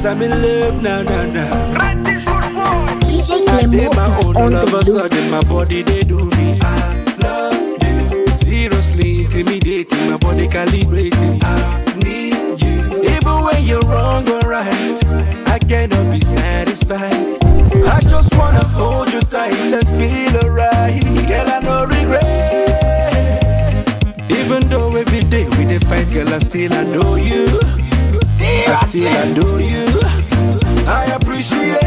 Cause I'm in love now, now, now. DJ I did Clemo my is own, on all of the a sudden my loop. body they do me. I love you. Seriously intimidating, my body calibrating. I need you. Even when you're wrong or right, I cannot be satisfied. I just wanna hold you tight and feel alright. Girl, I no regret. Even though every day we dey fight, girl, I still adore you. I still adore you. I appreciate.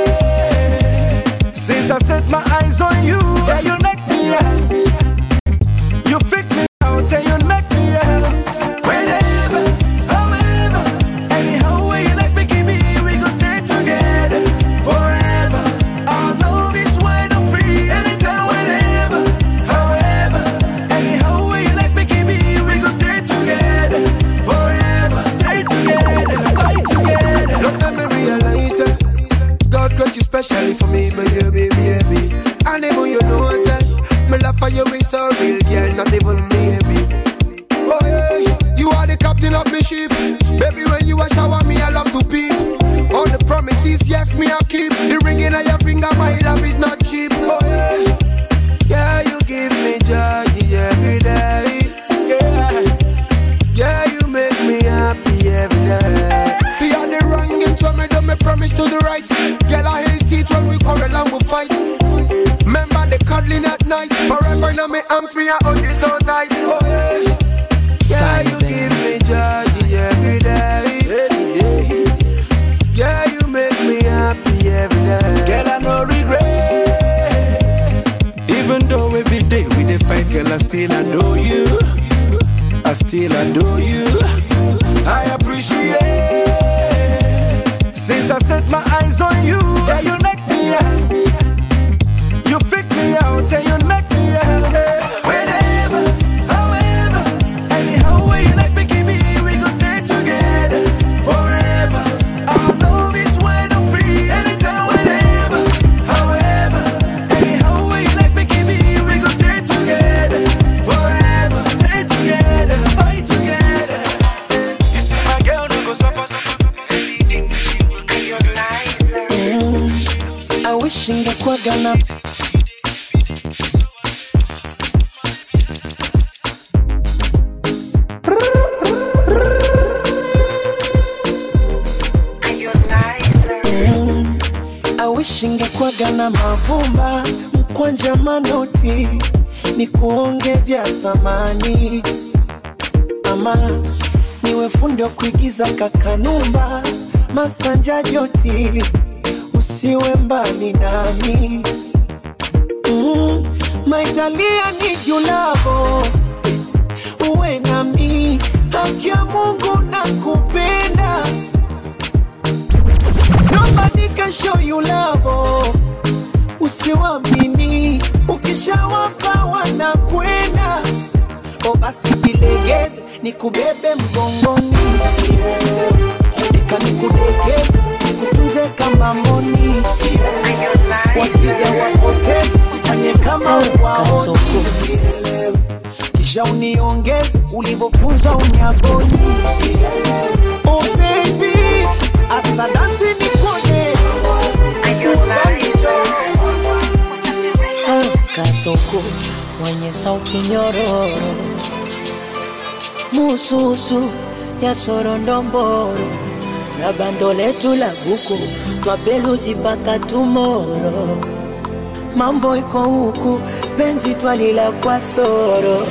Since I set my eyes on you, yeah, you knock me out. You freak me out and you knock me out. Whenever, however, anyhow way you like me, give me, we gon' stay together forever. Our love is wide and free, anytime, whenever, however, anyhow way you like me, give me, we gon' stay together forever. Stay together, fight together. Don't let me realize it. God got you specially for me, baby, baby. And even you know, say, me love for you is so real, girl, not even maybe. Oh yeah, you are the captain of me ship. Baby, when you a shower me, I love to peep. All the promises, yes, me I keep. The ring in your finger, my love is not cheap. Oh yeah, yeah, you give me joy every day. Yeah. Yeah, you make me happy every day. The other wrong and when me do me promise to the right. Girl, I hate it when we quarrel and we fight. Remember the cuddling at night. Forever now me arms, me I hold you so tight. Oh yeah, yeah, you give me joy every day. Every day. Yeah, you make me happy every day. Girl, I no regret. Even though every day we dey fight, girl, I still adore you. I still adore you. I appreciate. Since I set my eyes on you, yeah, you knock me out. You freak me out and you knock me out. Whenever, however, anyhow way you like me, give me, we gon' stay together forever. Our love is wide and free, anytime, whenever, however, anyhow way you like me, give me, we gon' stay together forever. Stay together, fight together. You see my girl, no go suffer, suffer, suffer. Anything that she will do, your life. I wish ingekuwaga na Mm, I wish ingekuwaga na mavumba mkwanja manoti ni kuonge vya thamani ama niwe fundi wa kuigiza kakanumba masanja joti usiwe mbali nami mm, maitalia ni julavo uwe nami haki ya mungu na kupenda nobody can show you love usiwamini ukishawapa wanakwenda o basi jilegeze nikubebe mgongoni deka nikudekeze nikutunze kama mboni wakija wapoteze ufanye kama uwaoni kisha uniongeze ulivyofunzwa unyagoni oh baby asadasi nikone kasoko mwenye sauti nyororo mususu ya sorondomboro na bando letu la buku twapeluzi mpaka tumoro mambo iko huku penzi twalila kwa soro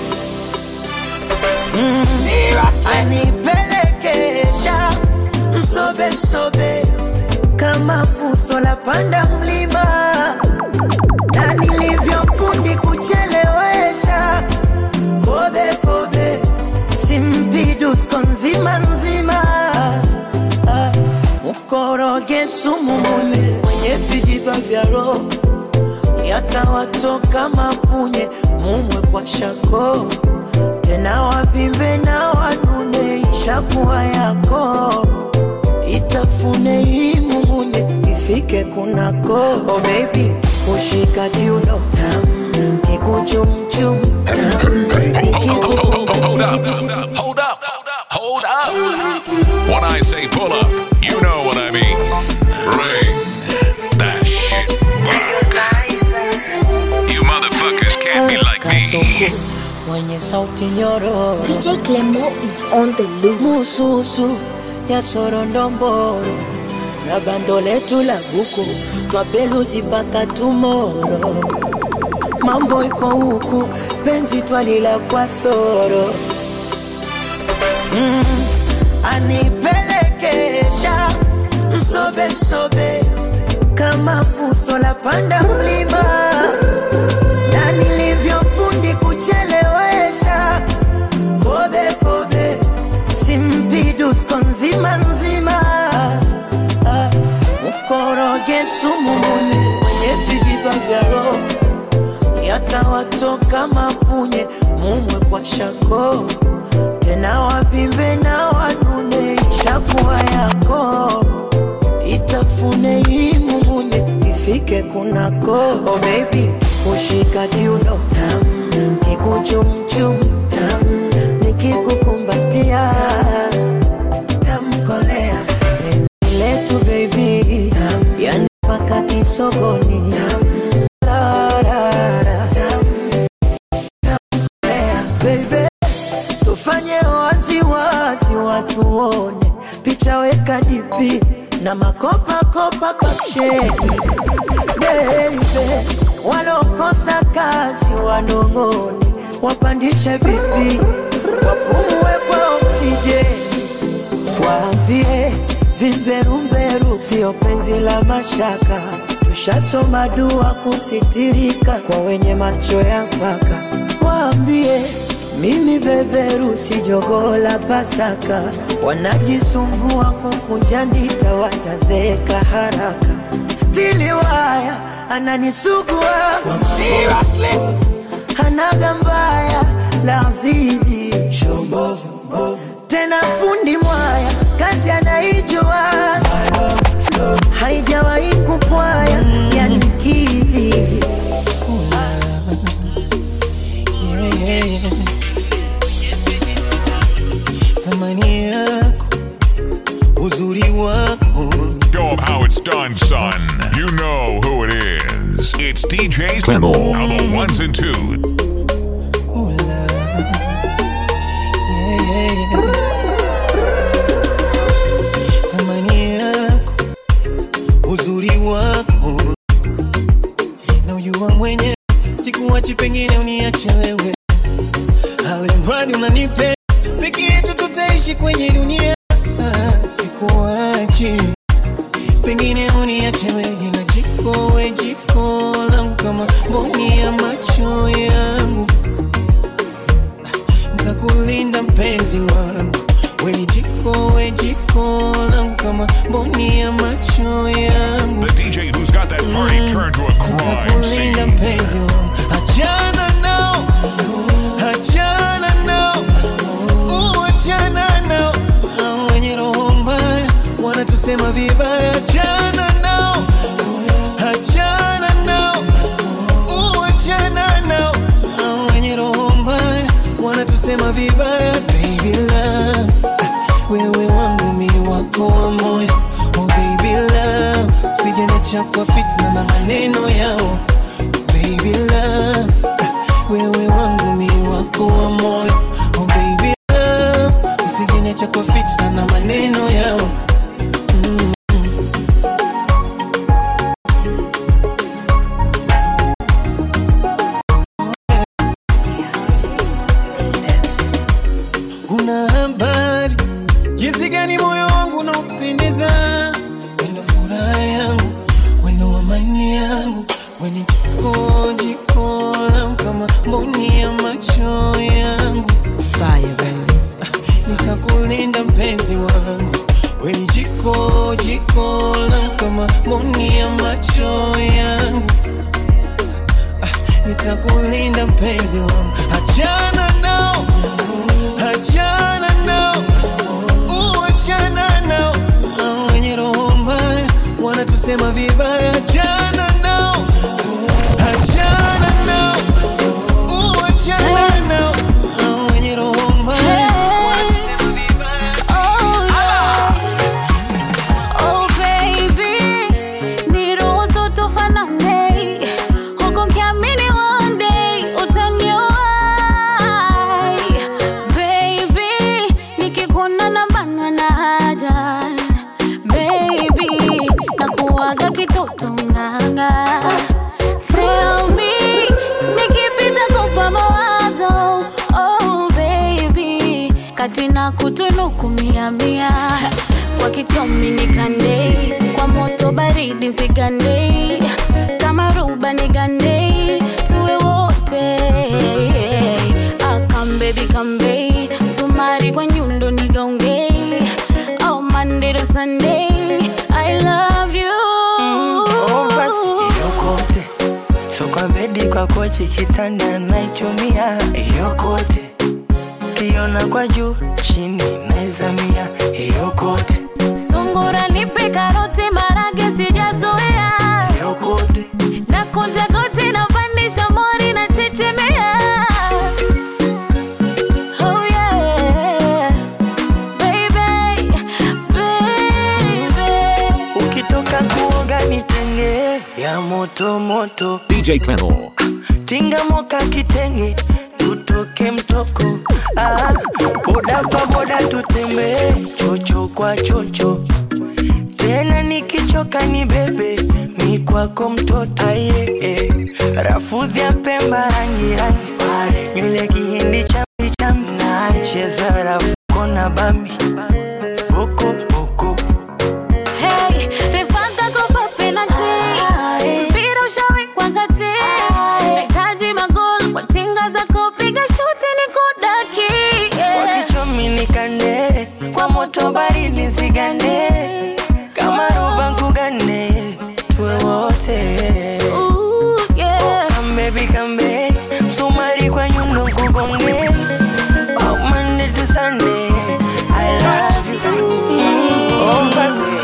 mm. anipelekesha msobe msobe kama fuso la panda mlima na nilivyofundi kuchelewesha kobe kobe simpidusko nzima nzima Ah, mkoroge sumu mwenye mwenye vijiba vya roho yatawatoka mapunye mumwe kwa shako tena wavimbe na wanune ishakuwa yako itafune hii mumunye ifike kunako oh baby kushika kiuno tam kikuchumchum tam Hold up, hold up, hold up, hold up. When I say pull up, you know what I mean. kasuku mwenye sauti nyororo DJ Clemo is on the loose. mususu ya sorondomboro na bando letu la buku twapeluzi mpaka tumoro mambo iko huku penzi twalila kwa soro mm, anipelekesha msobe msobe kama fuso la panda mlima na nilivyofundi kuchelewesha kobe kobe simpidusko nzima nzima Ah, mkoroge sumu mwenye mwenye vijiba vya roho yatawatoka mapunye mumwe kwa shako tena wavimbe na wanune ishakuwa yako itafune imumunye ifike kunako oh baby kushika kiuno tam kikuchumchum tam nikikukumbatia tamkolea penzi letu baby tam yani mpaka kisogoni tam Rarara, tam tamkolea baby tufanye waziwazi watu wone picha weka dipi na makopakopa kapsheni beibe walokosa kazi wanong'one wapandishe vipi wapumue kwa oksijeni waambie vimberumberu sio penzi la mashaka tushasoma dua kusitirika kwa wenye macho ya mpaka waambie mimi beberu si jogoo la pasaka wanajisumbua kukunja ndita watazeeka haraka stili waya ananisugua hanaga mbaya la zizi tena fundi mwaya kazi anaijua haijawahi kupwaya yanikidhi thamani yako uzuri wako Show 'em how it's done, son. You know who it is. It's DJ Clemo. Now the ones and twos. Ula. Yeah, yeah, yeah. thamani yako uzuri wako na ujua mwenye sikuwachi pengine uniache wewe alimradi unanipe peke yetu tutaishi kwenye dunia Ah, sikuwachi pengine uniache wewe na jiko we jiko langu kama mboni ya macho yangu ntakulinda mpenzi wangu weni jiko we jiko langu kama mboni ya macho yangu The DJ who's got that party turned to a crime ntakulinda scene. mpenzi wangu achana nao achana nao Uh, achana nao Hao wenye roho mbaya wanatusema vibaya achana nao achana nao Uh, achana nao Hao wenye roho mbaya wanatusema vibaya baby love ah, wewe wangu mi wako wa moyo oh baby love usijeniacha kwa fitna na maneno yao baby love ah, wewe wangu mi wako wa moyo oh baby love usijeniacha kwa fitna na maneno yao una habari jinsi gani moyo wangu unaupendeza wendo furaha yangu wendo amani yangu weni jiko jiko langu kama mboni ya macho yangu Fire, baby. nitakulinda mpenzi wangu weni jiko jiko langu kama mboni ya macho yangu Ah, nitakulinda mpenzi wangu achana nao achana nao Uh, achana nao Hao wenye roho mbaya wanatusema vibaya achana nao achana nao Uh, achana nao Hao wenye roho mbaya wanatusema vibaya Oh baby, niruhusu tufanane, huku nikiamini one day utanioa. na kutunuku mia mia kwa kitomi nikandei kwa moto baridi zigandei kama ruba nigandei tuwe wote akambebi kambei msumari kwa nyundo nigaongei oh, Monday to Sunday I love you Oh, basi yokote so kwa bedi kwa kochi kitanda naichumia yokote kiona kwa juu chini naizamia yokote sungura nipe karoti marage sijazoea yokote na kunja goti na pandisha mori na chechemea oh yeah baby baby ukitoka kuoga nitenge ya moto moto DJ Clemo. tinga moka kitenge tutoke mtoko ah, boda kwa boda tutembee chocho kwa chocho tena nikichoka ni bebe mi kwako mtoto aye eh. rafudhi ya pemba rangi rangi pale nywele kihindi chambi chambi na cheza rafuko na bambi boko boko Hey, refanga kopa penalty. Mpira ushawekwa kati. Nahitaji magoli kwa tinga zako, piga shuti nikudaki. Yeah. wakichomi nikande kwa moto baridi zigande kama roba nkugane tuwe wote Ooh, yeah. kambebi kambe msumari kwa nyundo nkugonge Oh, Monday to Sunday, I love you. Oh, basi.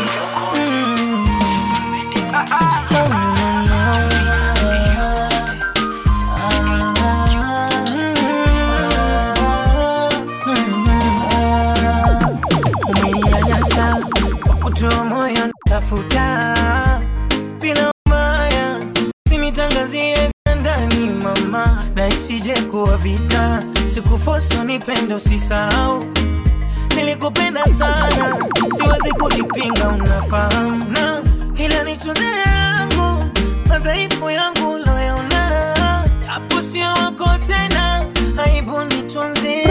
umeninyanyasa kwa kutoa moyo tafuta bila maya sinitangazie vya ndani mama na isije kuwa vita sikufoso nipendo sisahau nilikupenda sana siwezi kulipinga unafahamu na ila nitunze yangu madhaifu yangu loyaona hapo sio wako tena aibu nitunzie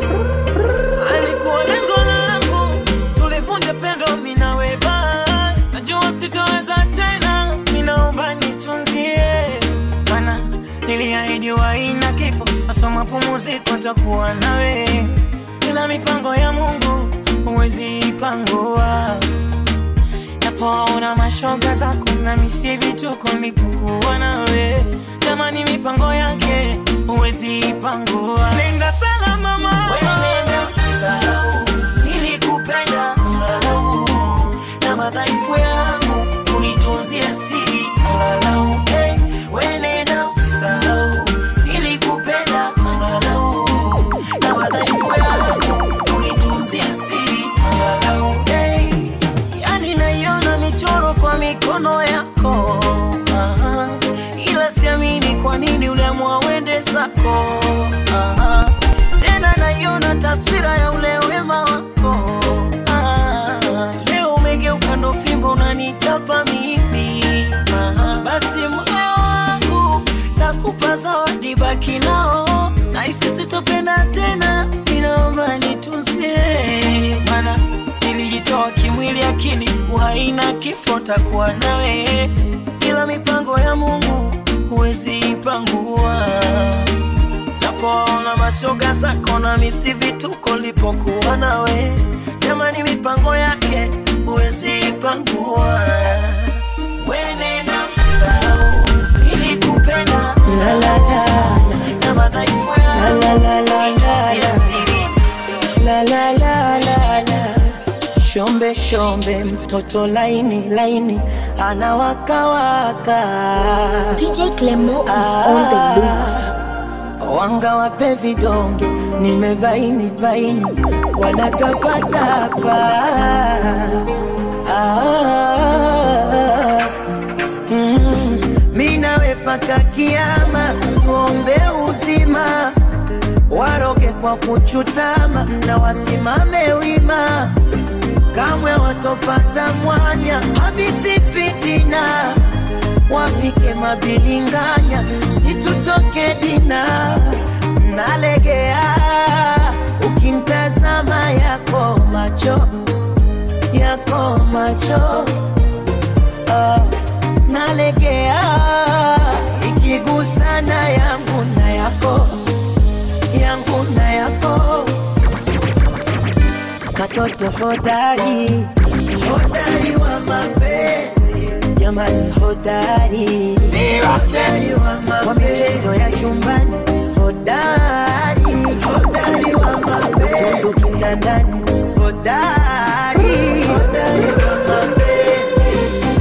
alikuwa lengo langu tulivunja pendo minawe bas najua sitoweza tena minaomba nitunzie mana niliahidi waina kifo masoma pumuziko takuwa nawe ila mipango ya mungu huwezi ipangua napoona mashoga zako na misi vituko nilipokuwa nawe jamani mipango yake huwezi ipangua nenda salama mama nenda usisahau nilikupenda angalau na madhaifu yangu unitunzie siri angalau hey, we nenda usisahau nilikupenda angalau na madhaifu yangu unitunzie siri angalau hey. yani naiona michoro kwa mikono yako Aha. ila siamini kwa nini uliamua uende zako Aha. tena naiona taswira ya ule wema wako Aha. leo umegeuka ndo fimbo unanichapa mimi Aha. basi moyo wangu nakupa zawadi baki nao naisi sitopenda tena inaomba nitunzie mana nilijitoa kimwili akili uhai na kifo takuwa nawe ila mipango ya mungu huwezi ipangua napoona mashoga zako na misi vituko lipokuwa nawe jamani mipango yake huwezi ipangua wenenda usisahau ilikupenda La, la, la, na madhaifu la, la, la, la, la, ya la. siri La, la, la, la, la. Shombe shombe mtoto laini laini anawakawaka DJ Clemo is on the loose. wanga wape vidonge nimebaini baini wanatapatapa ah, mm, mi nawe paka kiama tuombe uzima waroge kwa kuchutama na wasimame wima kamwe watopata mwanya habithi fitina wapike mabilinganya situtoke dina nalegea ukintaza nikiyatazama yako macho yako macho ah, nalegea ikigusana yangu na yako yangu na yako katoto hodari hodari wa mapenzi jamani hodari hodari wa mapenzi kwa michezo ya chumbani hodari hodari wa mapenzi tundu kitandani hodari hodari wa mapenzi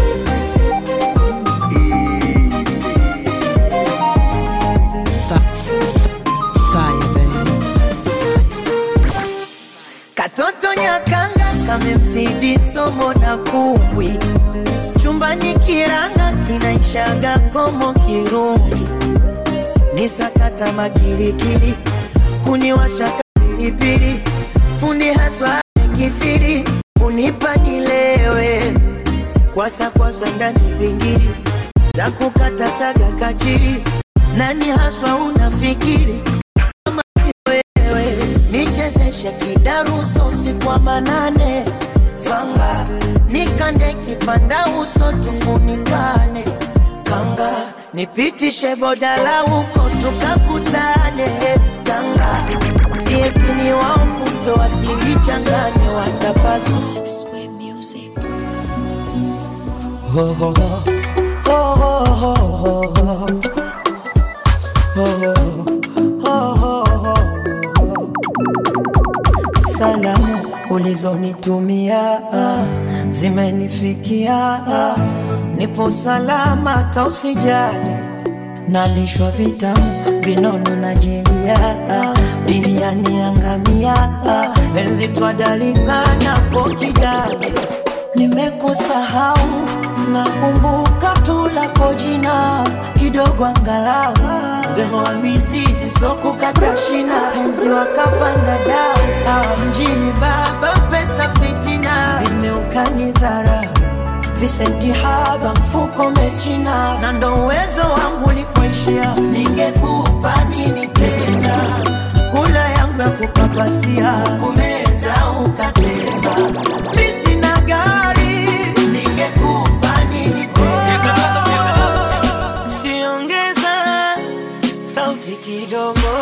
Katoto nyakanga kamemzidi somo na kumbwi, chumbani kiranga kinaishaga komo kirungi, ni sakata makirikiri, kuniwasha pilipili, fundi haswa kithiri, kunipa nilewe, kwasa kwasa ndani bingiri, za kukata saga kachiri, nani haswa unafikiri kama si wewe nichezeshe kidaruso usiku wa manane fanga nikande kipanda uso tufunikane kanga nipitishe bodala huko tukakutane kanga siepini wao puto wasijichanganye watapasu ho, ho, ho. Ho, ho, ho, ho, ho. Ho, ho, ho, ho, ho. Salamu ulizonitumia zimenifikia, nipo salama, tausijali nalishwa vitamu vinono na jelia, biriani angamia, penzi twadalika napo kidali nimekusahau nakumbuka tu lako jina kidogo angalau behoa mizizi sokukata shina penzi wakapanda dau Ah, mjini baba pesa fitina vimeukanyidhara visenti haba mfuko mechina na ndo uwezo wangu likuishia ningekupa nini tena kula yangu ya kukapasia kumeza ukatema mi sina gari ningekupa nini tena tiongeza sauti kidogo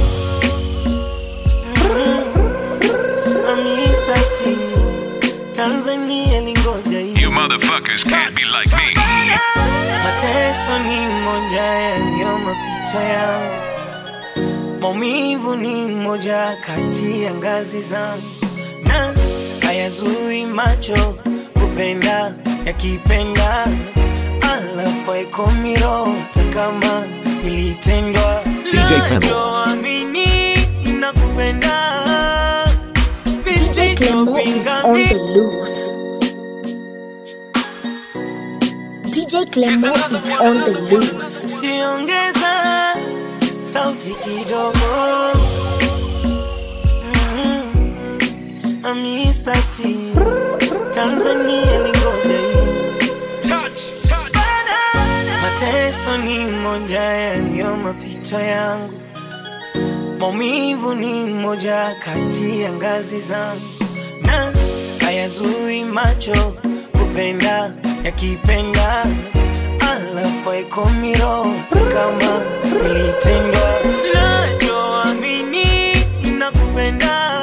Mm, Mr. T, Tanzania lingoja hii You motherfuckers can't be like me. mateso ni moja yaliyo mapito yangu, maumivu ni moja kati ya ngazi zangu, na hayazui macho kupenda yakipenda, alafu haikomiro kama nilitendwa DJ Clemo. Nachoamini nakupenda DJ Clemo is on the loose. DJ Clemo is on the loose. tiongeza sauti kidogo Mm, Mr. T, Tanzania lingoja hii mateso ni moja yaliyo mapito yangu maumivu ni moja kati ya ngazi zangu na hayazui macho kupenda yakipenda alafu haikomiro kama nilitendwa nachoamini nakupenda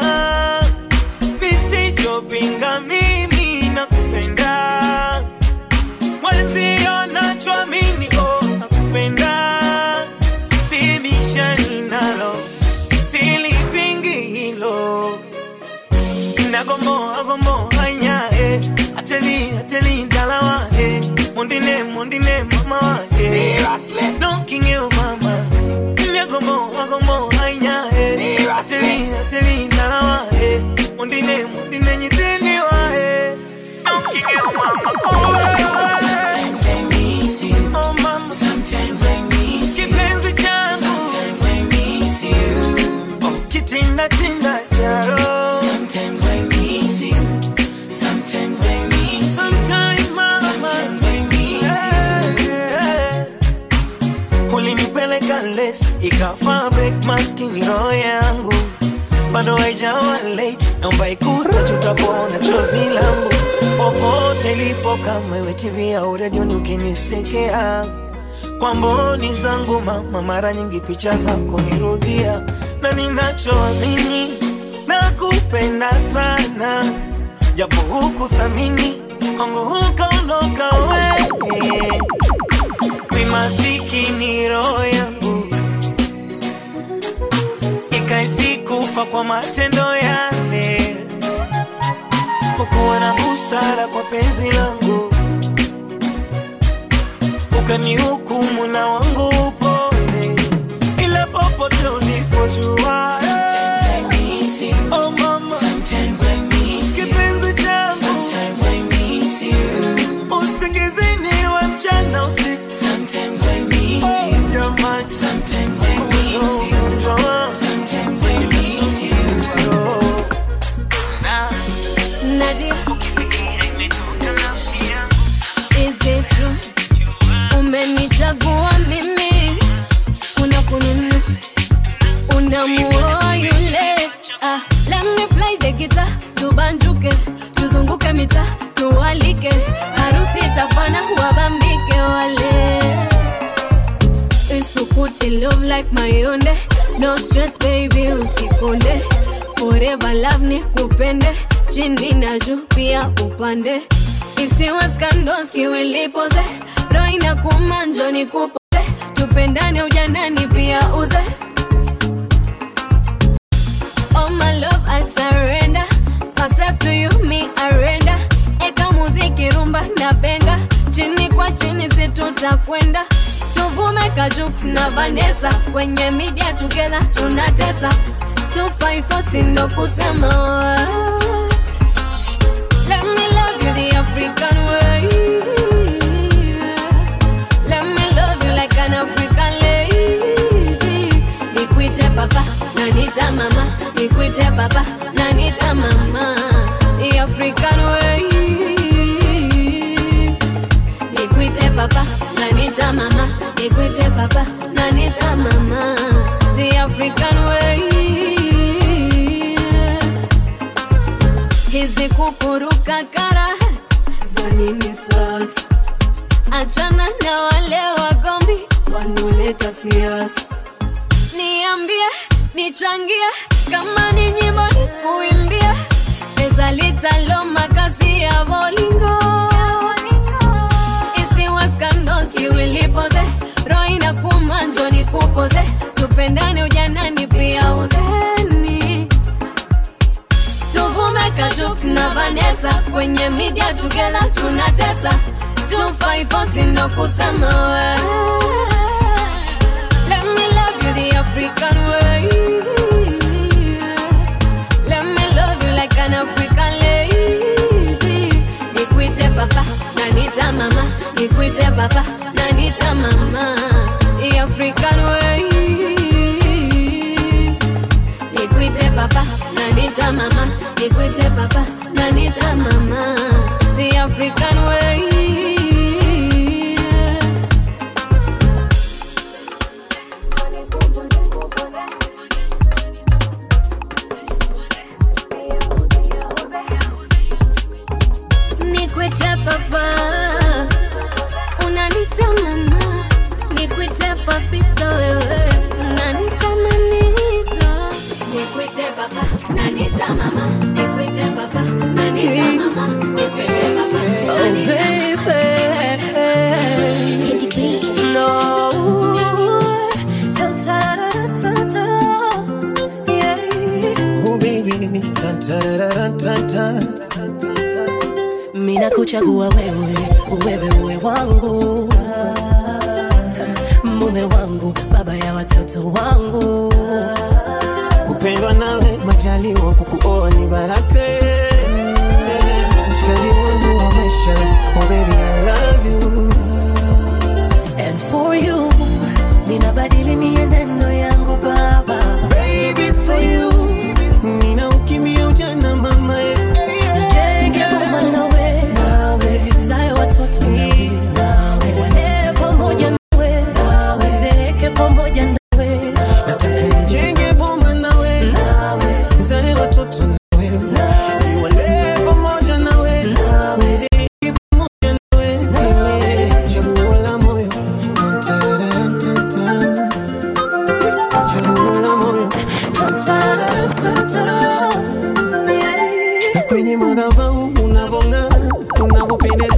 nisichopinga mimi nakupenda mwenzio nachoamini oh, nakupenda sibishani nalo silipingi hilo nagomoa gomoa nyae ateli ateli dalawa eh. mondine mondine mama wake knocking you mama nagomoa gomoa nyae ateli ateli dalawa eh. mondine mondine nyitini wa eh. knocking you mama Sometimes I miss you. Oh, mama. Sometimes I miss you. Kipenzi changu. Sometimes I miss you. Oh, kitinda tinda charo. Sometimes I miss you. Sometimes I miss you. Sometimes, mama. Sometimes I miss you. Ulinipeleka les ikafa break maskini roho yangu bado haijawa late naomba ikuta tutapona chozi langu popote lipo kama iwe tv au redioni ukinisekea kwa mboni zangu mama mara nyingi picha zako nirudia na ninachoamini na kupenda sana japo huku thamini kwangu hukaondoka wewe mi masikini roho yangu ikaisi kufa kwa matendo yale kukuwa na busara kwa penzi langu ukanihukumu na wangu upone ila popote ulipojua Oh, mama. Kipenzi changu. Usingizini wa mchana usiku Oh, jamani. Ugonjwa wangu. Oh. Na, Nadia, ukisikia imetoka nafsi yangu is it true? Umenichagua mimi, unakununu, unamuoa yule. Ah, let me play the guitar, tubanjuke, tuzunguke mita, tuwalike, harusi itafana, wabambike wale. Isukuti love like mayonde, no stress baby, usikonde. Forever love ni kupende, chini na juu pia upande. Isiwe scandals kiwilipoze, roho inakuuma njoo nikupoze. Tupendane ujanani pia uze. Oh my love I surrender Myself to you me arenda Eka muziki rumba na benga Chini kwa chini si tutakwenda Tuvume Kajux na Vanessa Kwenye media together tunatesa 254 sindo kusema Let me love you the African way Let me love you like an African lady Nikwite papa na nita mama Nikwite papa na nita mama The African way Nikwite papa na nita mama Nikwite papa na nita mama The African way Hizi kukuruka kara za nini sasa achana na wale wagombi wanaoleta siasa. Niambie, nichangie, kama ni nyimbo ni kuimbia, pesa litalo makazi ya bolingo isiwa scandals kiwilipoze, roho inakuuma njoo nikupoze, tupendane ujanani pia uzeni tuvume Kajux na Vanessa kwenye media together tunatesa 254 sino kusema we Let me love you the African way Let me love you like an African lady Nikwite papa na nita mama Nikwite papa na nita mama The African way Nikwite papa na nita mama Nikwite papa na nita mama The African way Nikwite papa Unanita mama Nikwite papito wewe Unanita manito Nikwite papa Nanita mama Nikwite papa Nanita mama Nikwite papa Nanita mama Teddy B. No Ta-ta-ra-ta-ta. Yeah. Oh baby, tan tan tan tan mina kuchagua wewe wewe uwe wangu mume wangu baba ya watoto wangu kupendwa nawe majaliwa kukuoa ni baraka mshikaji wangu wa maisha oh baby I love you and for you ninabadili mienendo yangu baba baby for you nina ukimbia ujana mama eh. Nijenge boma nawe nawe zae watoto nawe nawe walee pamoja nawe nawe zeeke pamoja nawe nataka nijenge boma nawe nawe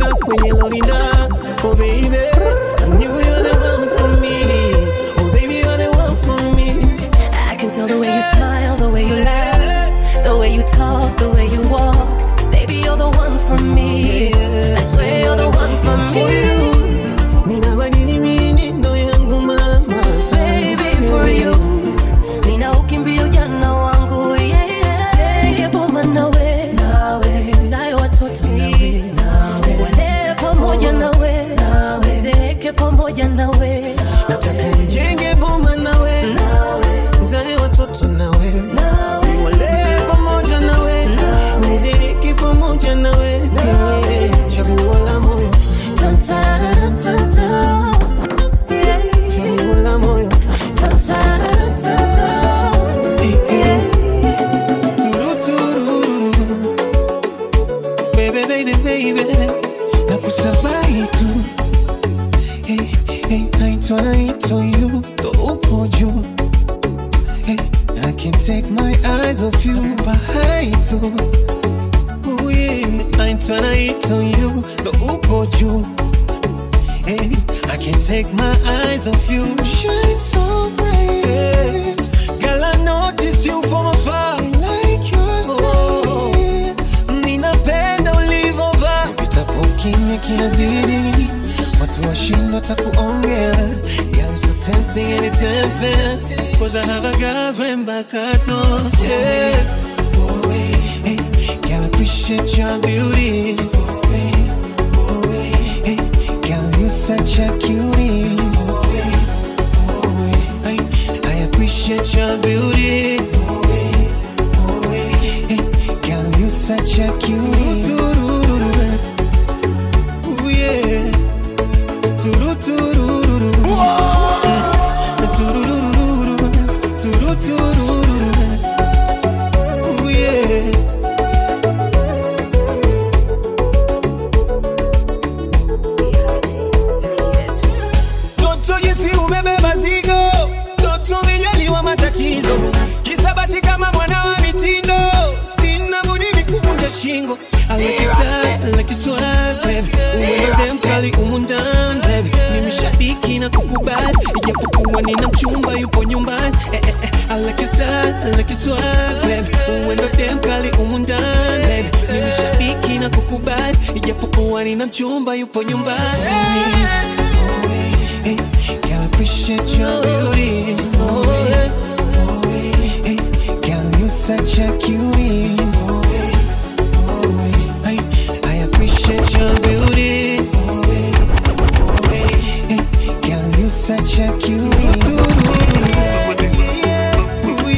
up when you load it up. Oh baby, I knew you're the one for me. Oh baby, you're the one for me. I can tell the way you smile, the way you laugh, the way you talk, the way you walk. Baby, you're the one for me. I swear you're the one for me. Ninabadili mienendo yangu mama. Baby, for you. Nina ukimbia ujana wangu, yeah, yeah. Yeboma nawe, nawe. Zayo watoto nawe, nawe. Wale pamoja nawe, nawe. Zeeke pamoja nawe, Nataka nijenge boma nawe, zae watoto nawe, niwalee pamoja nawe, niziki pamoja nawe, Eh, chaguo la moyo, Tan, tan, tan, tan. Yeah. chaguo la moyo, Tan, tan, tan, tan. Eh, eh. Turu, tururu. Baby, baby, baby, nakusabai tu Hey, hey, naitwa naitwa you, ndo upo juu Hey, I can't take my eyes off you, bahai tu Oh yeah, naitwa naitwa you, ndo upo juu Hey, I can't take my eyes off you, shine so bright Girl, I notice you from afar I like your style Ninapenda ulivovaa Ukitapo kimya kinazidi Watu washindwa takuongea Girl, so tempting and it's unfair Cause I have a girlfriend back at home yeah. Hey, girl, I appreciate your beauty Hey, girl, you such a cutie I, I appreciate your beauty Hey, girl, you such a cutie Ooh, yeah. Turu, tururu. Mm. Turururu. Turu, tururu. Ooh, yeah. Toto jinsi umebeba zigo, toto umejaliwa matatizo, kisabati kama mwana wa mitindo, sina budi mikuvunja shingo. I like your style, I like your swag, baby. Uwe dem kali umu ndani, baby. Mimi shabiki na kukubali, ijapokuwa nina mchumba yupo nyumbani. Eh, eh, eh. I like your style, I like your swag, baby. Uwe ndo dem kali umu ndani, baby. Mimi shabiki na kukubali, ijapokuwa nina mchumba yupo nyumbani. Hey, girl, I appreciate your beauty. Oh, yeah. Hey, girl, you such a cutie. I, I appreciate your beauty. Hey, girl, you such a cutie. Ooh,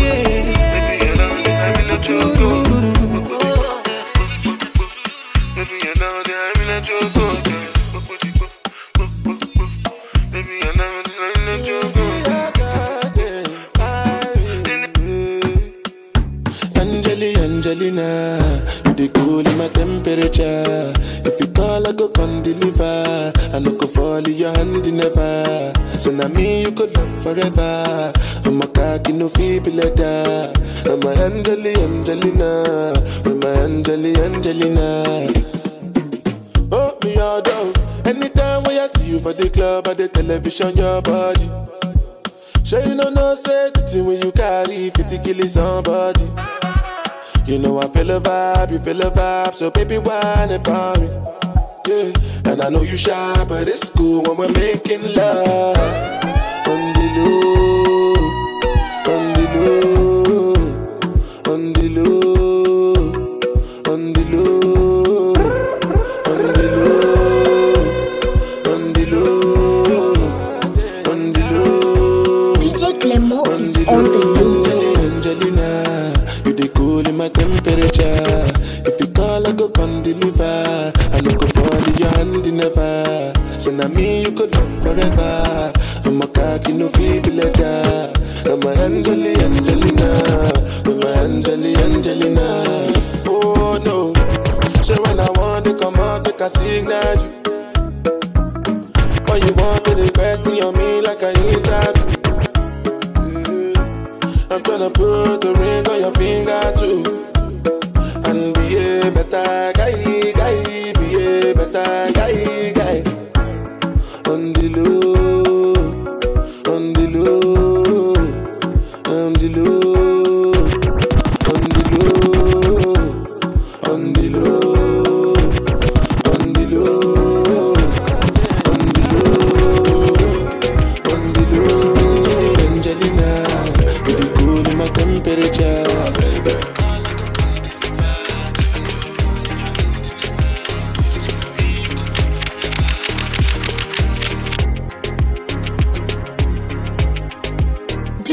Angeli, Angelina, you the cool in my temperature. If you call, I go come deliver. I no go fall in your hand never. So now me you could love forever. I'm a cocky no feeble letter. I'm a Angeli, Angelina, with my Angeli, Angelina. Oh, me all down. Anytime when I see you for the club or the television, your body. Sure you know no say the thing when you carry 50 kill somebody. You know I feel a vibe, you feel a vibe, so baby whine about me. Yeah, and I know you shy, but it's cool when we're making love. On the low, on the low, on the low, on the low, on the low, on the low, on the low. DJ Clemo is on the loose. Angelina, you the cool in my temperature. If you call, I go come deliver. I no go fall in your hand never. So now me you could love forever. I'm a cocky no feeble letter. I'm a Angeli Angelina, I'm a Angeli Angelina. Oh no, so when I want to come out, make a signal you. Or you want me to question on me like I interview. I'm tryna put a ring on your finger too. And be a better guy, guy, be a better guy.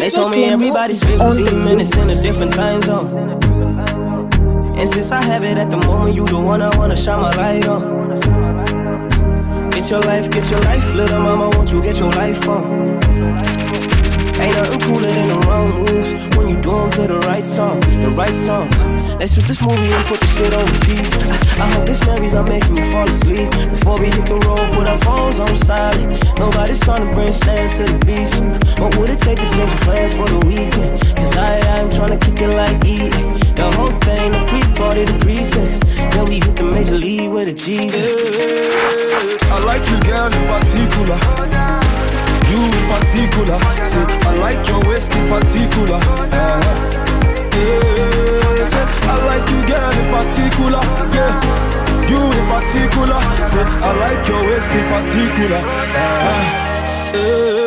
They told me Clemo everybody's is on the 15 minutes in a loose. different time zone. And since I have it at the moment, you the one I wanna shine my light on. Get your life, get your life, little mama, won't you get your life on? Ain't nothing cooler than the wrong moves when you do 'em to the right song, the right song. Let's shoot this movie and put the shit on repeat. I, I hope this memories are making you fall asleep. Before we hit the road, put our phones on silent. Nobody's trying to bring sand to the beach. What would it take to change your plans for the weekend? Cause I, I'm trying to kick it like E. The whole thing, the pre-party, the pre-sex. Then we hit the major league with a G. I like you, girl, in particular. You in particular. Say, I like your waist in particular. Uh, yeah, say, I like you, girl, in particular. Yeah, you in particular. Say, I like your waist in particular. Uh, yeah.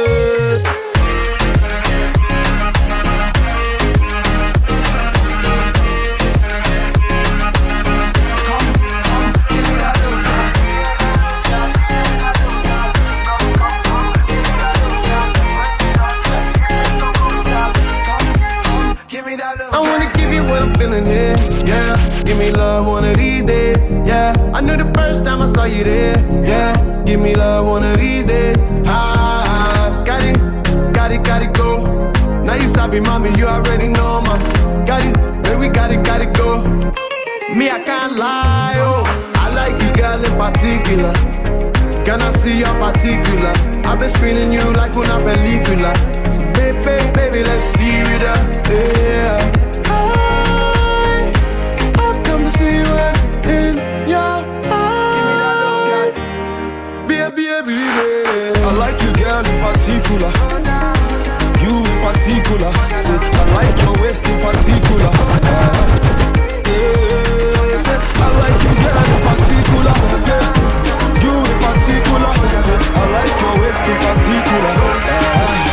I wanna give you what I'm feeling here, yeah. Give me love one of these days, yeah. I knew the first time I saw you there, yeah. Give me love one of these days, ah. Got it, got it, got it, go. Now you sabi, mommy, you already know, ma. Got it, baby, got it, got it, go. Me, I can't lie, oh. I like you, girl, in particular. Can I see your particulars? I've been screening you like una película. So baby, baby, let's steer it up, yeah. I, I've come to see what's in your eyes. Baby, baby, baby. I like you, girl, in particular. You in particular. Say, I like your waist in particular. Uh, yeah, say, I like you, girl, in particular. Yeah. You in particular. Say, I like your waist in particular. Uh, yeah.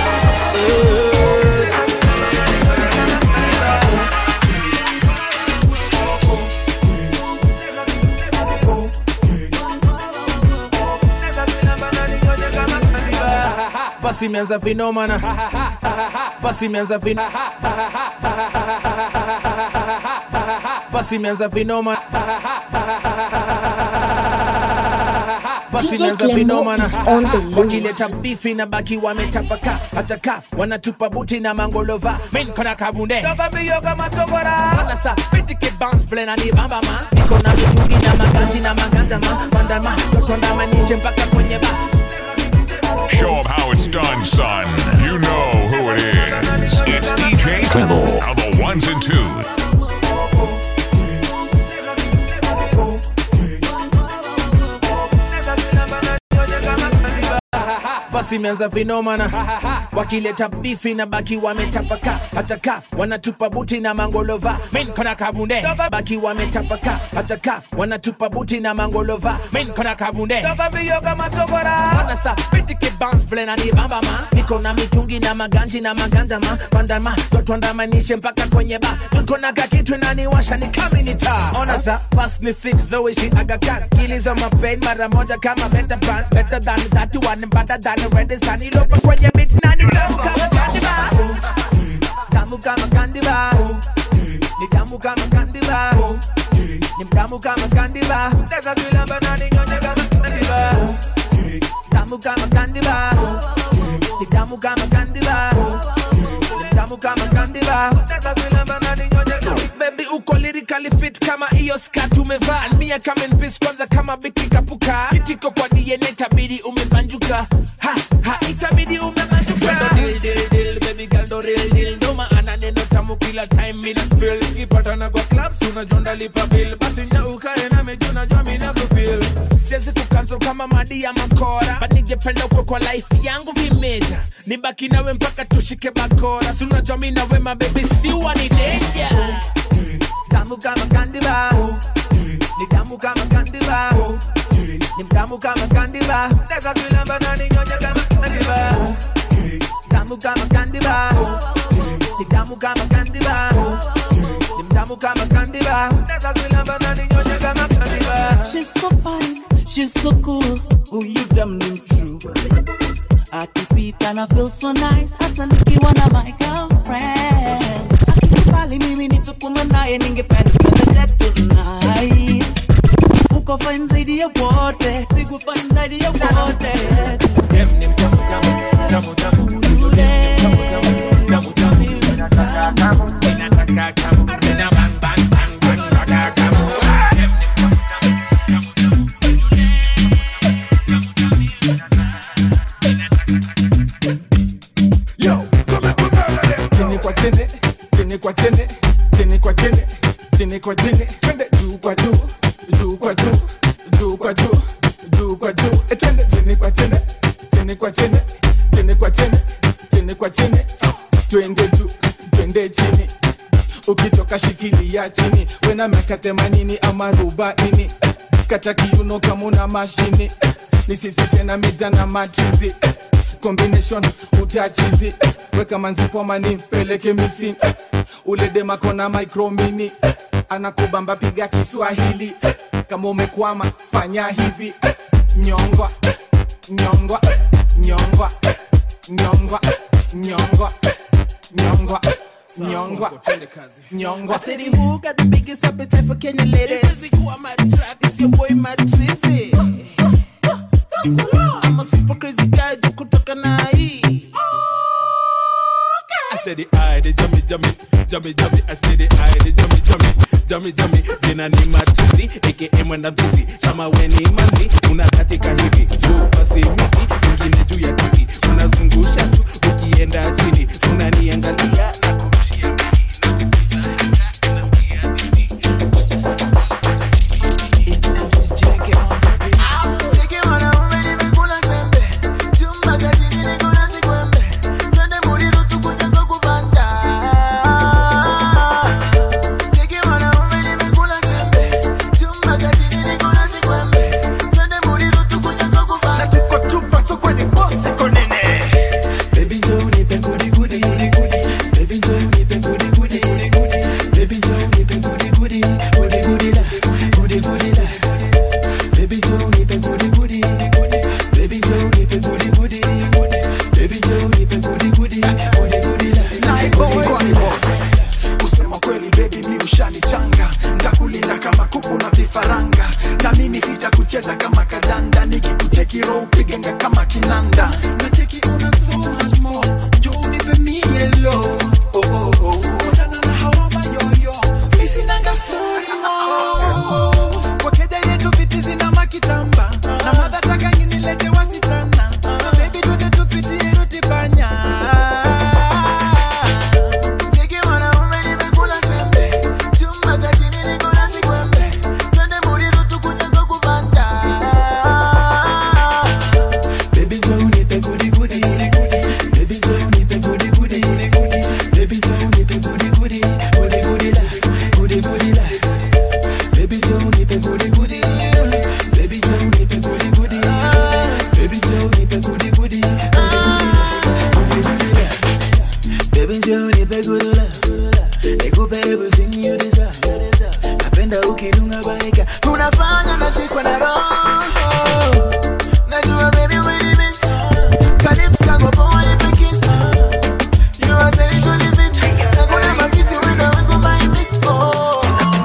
Basi imeanza vinomana Basi imeanza vin Basi imeanza vinoma Basi DJ imeanza Clemo vinomana is on the loose. Wakileta bifi na baki wametapaka Hataka wanatupa buti na mangolova Min kona kabunde Yoga mi yoga matogora Wanasa pitike bounce play na ni bamba ma Niko na mitungi na maganji na maganda ma Bandama Yotonda manishe mpaka kwenye ba Show 'em how it's done, son. You know who it is. It's DJ Clemo. Now the ones and twos. basi imeanza vinomana wakileta bifi na baki wametapaka hataka wanatupa buti na mangolova min kona kabunde baki wametapaka hataka wanatupa buti na mangolova min kona kabunde wanasa pitike bounce play na ni bamba ma niko na mitungi na maganji na maganja ma bandama totwandamanishe mpaka kwenye ba niko na kakitu naniwasha ni kaminita ona sa fast ni six zoishi agakan kiliza mapain mara moja kama better plan better than that one better than red sun ilopa kwenye beat nani tamu kama candy bar tamu kama candy bar ni tamu kama candy bar ni mtamu kama candy bar Teka kilamba nani nyonye kama candy bar tamu kama candy bar ni tamu kama candy bar ni tamu kama candy bar Teka kilamba nani nyonye kama Baby uko lyrically fit kama hiyo skat umevaa mia kama in peace kwanza kama biti kapuka kitiko kwa DNA itabidi umebanjuka ha ha itabidi umebanjuka Wendo deal deal deal baby girl do real deal ndo maana neno tamu kila time mina spill ikipatana kwa clubs unajonda lipa bill basi nya ukae na meju najua mina kufeel siwezi kukansel kama madi ya makora but ningependa ukwe kwa life yangu vimeja nibaki nawe mpaka tushike bakora si unajua mi na wema baby siwa ni danger tamu kama candy bar ni tamu kama candy bar ni mtamu kama candy bar Teka kilamba na ninyonya kama candy bar tamu kama candy bar ni tamu kama candy bar ni mtamu kama candy bar Teka kilamba na ninyonya kama candy bar She's so fine, she's so cool. Who you damn them true? akipita na feel so nice hata nikiwa na my girlfriend akikubali mimi nitukume naye ningependa twende jet tonight uko fine zaidi ya wote pigo fine zaidi ya wote Dem ni mtamu tamu, tamu tamu. Huyu dem ni mtamu tamu, tamu tamu. Inataka tamu, inataka tamu. Ina bang bang bang bang, nataka tamu. Dem ni mtamu tamu, tamu tamu. Huyu dem ni mtamu chini kwa chini chini kwa chini chini kwa chini chini kwa chini twende juu kwa juu juu kwa juu juu kwa juu juu kwa juu e twende chini kwa chini chini kwa chini chini kwa chini chini kwa chini twende juu twende chini ukitoka shikilia chini wena miaka themanini ama arobaini kata kiuno kama una mashini ni sisi tena meja na matrizi combination utachizi weka manzipoma ni mpeleke misini ule demakona micromini anakubamba piga kiswahili kama umekwama fanya hivi nyongwa nyongwa nyongwa nyongwa nyongwa nyongwa nyongwa nyongwa I said, who got the biggest appetite for Kenya ladies? It's your boy Matrizi. I'm a super crazy guy, juu kutoka na hii. I said the eye, the jummy, jummy, jummy, jummy. I said the eye, the jummy, jummy, jummy, jummy. Jina ni matusi, aka mwenda mbizi. Kama we ni manzi, unakatika hivi. Juu pasi miti, ingine juu ya kiti. Unazungusha tu, ukienda chini. Unaniangalia, nakurushia kusema kweli bebi mi ushanichanga ntakulinda kama kuku na vifaranga na mimi sitakucheza kama kadanda nikikucheki roho upigenga kama kinanda nacheki una so much more jo unipe mi yelo oh, oh, oh. Wachana na hawa mayoyo mi sinanga story mo wakeja yetu viti zina makitamba na madhataka nginilete wasichana bebi tunde tupitie rutipanya Cheki mwanaume nimekula sembe chumba cha chini niko na sikwembe twende Muriru tukuje kwa kubanda Baby girl nipe goody goody Baby girl nipe goody goody Baby girl nipe goody goody Goody goody la Goody goody la Baby girl nipe goody goody Baby girl nipe goody goody Baby girl nipe goody goody Goody goody la Goody goody la Baby girl nipe goody la Nikupe everything you desire Napenda ukidunga baika Unafanya nashikwa na roho Najua baby umenimiss Calypso kango poa nipe kiss You are sexually fit Hakuna mafisi wenda weko my miss Oh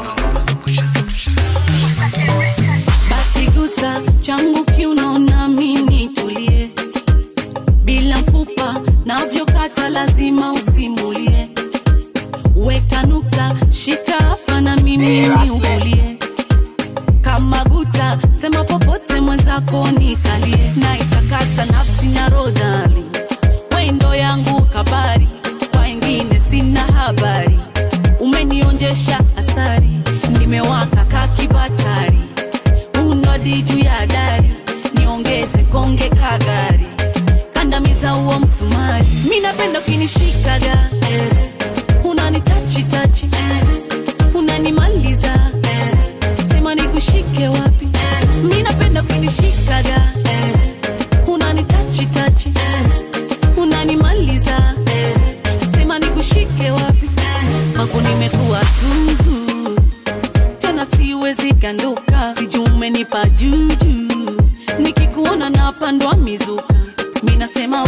basi gusa changu kiuno nami nitulie bila mfupa navyokata lazima usimulie weka nukta shika hapa na mimi niugulie kama guta sema popote mwenzako nikalie na itakasa nafsi na rodali wendo yangu kabari kwa wengine sina habari umenionjesha asari nimewaka kakibatari unodi juu ya dari niongeze konge kagari kandamiza huo msumari mi napenda ukinishikaga eh. unanitachitachi eh. unanimaliza eh. sema nikushike wapi eh. mi napenda ukinishikaga eh. unanitachitachi eh. unanimaliza eh. sema nikushike wapi eh. kwako nimekuwa zuzu tena siwezi kanduka sijui umenipa juju nikikuona napandwa mizuka mi nasema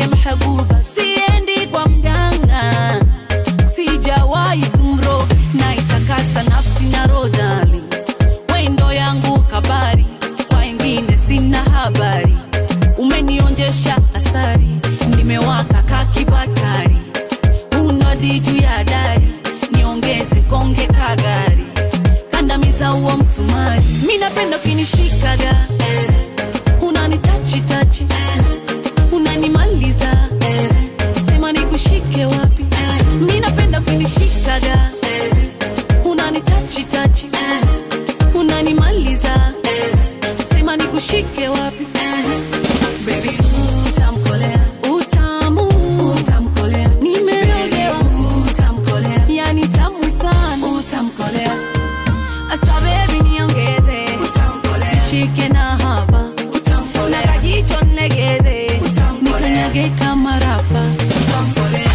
alhabuba siendi kwa mganga sijawahi kumro na itakasa nafsi na rodali wendo yangu kabari kwa wengine sina habari umenionjesha asari nimewaka kakibatari unodi juu ya dari niongeze konge kagari kandamiza huo msumari mi napenda ukinishikaga eh. unanitachitachi eh. unanimaliza eh. sema nikushike wapi eh. mi napenda ukinishikaga eh. unanitachitachi eh. unanimaliza eh. sema nikushike wapi eh. Baby, utamkolea utamu utamkolea nimerogewa utamkolea yani tamu sana utamkolea asa baby niongeze utamkolea shike na hapa utamkolea na kajicho negeze nikanyage kama rapa utamkolea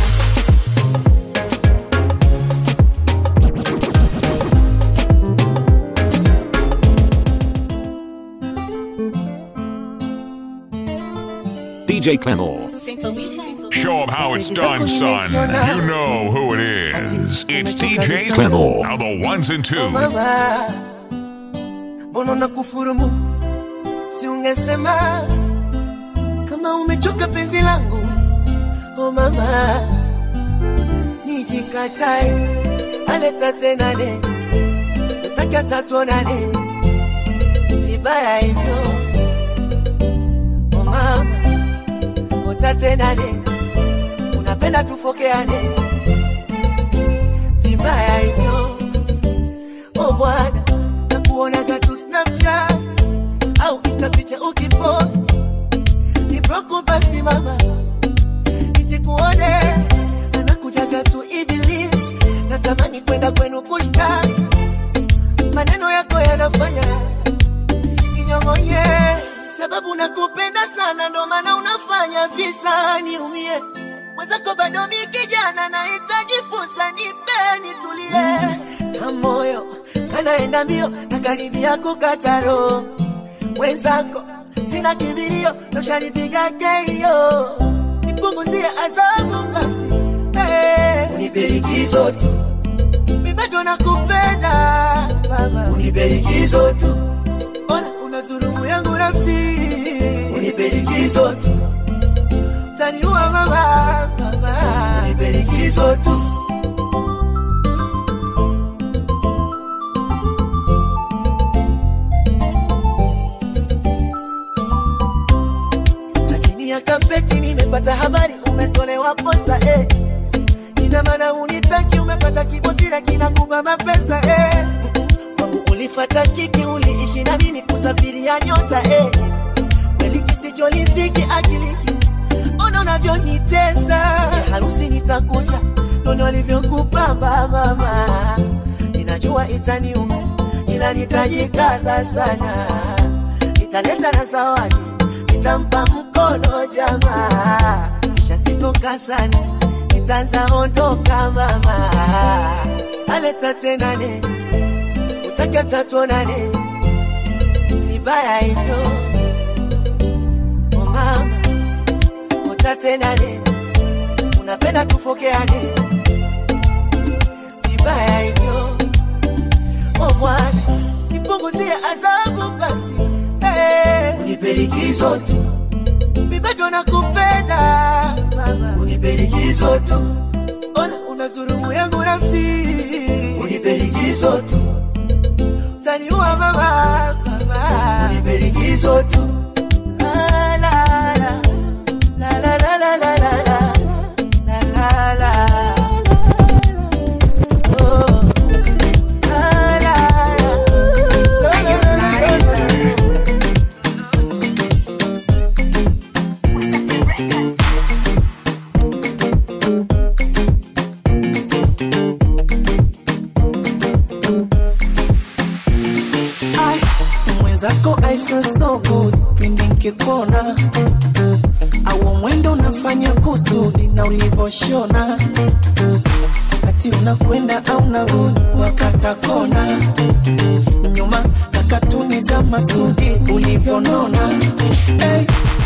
DJ Clemo. Show 'em how it's done, son. You know who it is. It's DJ Clemo. Now the ones and twos. mama, mbona na kufurumu? Si ungesema kama umechoka penzi langu. Oh mama, nijikatae aleta tena ne utaki hata tuonane vibaya hivyo. Oh mama, utatenane unapenda tufokeane vibaya hivyo oh bwana nakuonaga tu snapchat au insta picha ukipost nibroku basi mama nisikuone anakujaga tu ibilis natamani kwenda kwenu kushtaki maneno yako yanafanya ninyong'onye sababu nakupenda sana ndo maana unafanya visa niumie mwenzako bado mi kijana nahitaji fursa nipe nitulie na moyo kanaenda mbio na karibia kukataro mwenzako sina kibirio noshanipiga keio nipunguzie adhabu basi hey. uniperikizo tu mibado nakupenda mama uniperikizo tu ona unazurumu yangu nafsi uniperikizo tu taniua mama mama uniperikizo tu Za chini ya kapeti nimepata habari umetolewa posa eh. Ina maana unitaki umepata kibosira kinakupa mapesa eh. Kwangu ulifata kiki uliishi na mimi kusafiria nyota eh. Kweli kisicholisiki akiliki ona unavyonitesa ya harusi nitakuja nono alivyokupamba mama ninajua itaniuma ila nitajikaza sana nitaleta na zawadi nitampa mkono jamaa kisha sitoka sana nitaanza ondoka mama aleta tenane utaka tatuonane vibaya hivyo oh mama utatenane unapenda tufokeane vibaya hivyo oh bwana nipunguzie adhabu basi hey. uniperikizo tu mibado nakupenda mama uniperikizo tu ona unazurumu yangu nafsi uniperikizo tu utaniua mama mama uniperikizo tu la, la, la. La, la, la, la, la, la, la. La, la, la. Oh. La, la, la. La, la, la, la, la. Ai, mwenzako I feel so good pindi nkikuona au mwendo unafanya kusudi na ulivoshona ati unakwenda au narudi wakata kona nyuma na katuni za masudi ulivyonona hey,